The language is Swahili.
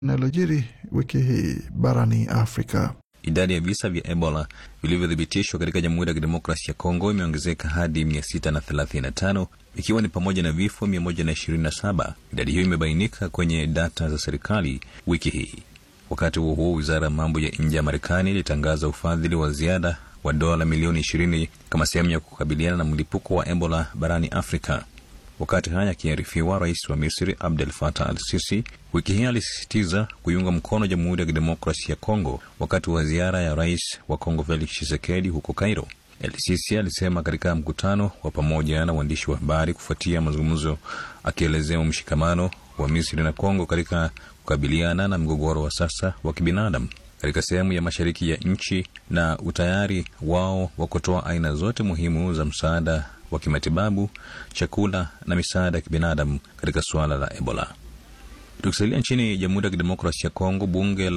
linalojiri wiki hii barani Afrika. Idadi ya visa vya Ebola vilivyothibitishwa katika Jamhuri ya Kidemokrasi ya Kongo imeongezeka hadi 635 ikiwa ni pamoja na vifo 127. Idadi hiyo imebainika kwenye data za serikali wiki hii. Wakati huo huo, wizara ya mambo ya nje ya Marekani ilitangaza ufadhili wa ziada wa dola milioni 20 kama sehemu ya kukabiliana na mlipuko wa Ebola barani Afrika. Wakati haya akiarifiwa, rais wa Misri Abdel Fattah al Sisi wiki hii alisisitiza kuiunga mkono Jamhuri ya Kidemokrasi ya Kongo wakati wa ziara ya rais wa Kongo Felix Tshisekedi huko Cairo. El Sisi alisema katika mkutano wa pamoja na waandishi wa habari kufuatia mazungumzo, akielezea mshikamano wa Misri na Kongo katika kukabiliana na mgogoro wa sasa wa kibinadamu katika sehemu ya mashariki ya nchi na utayari wao wa kutoa aina zote muhimu za msaada wa kimatibabu, chakula na misaada ya kibinadamu katika suala la Ebola. Tukisalia nchini Jamhuri ya Kidemokrasi ya Kongo, bunge la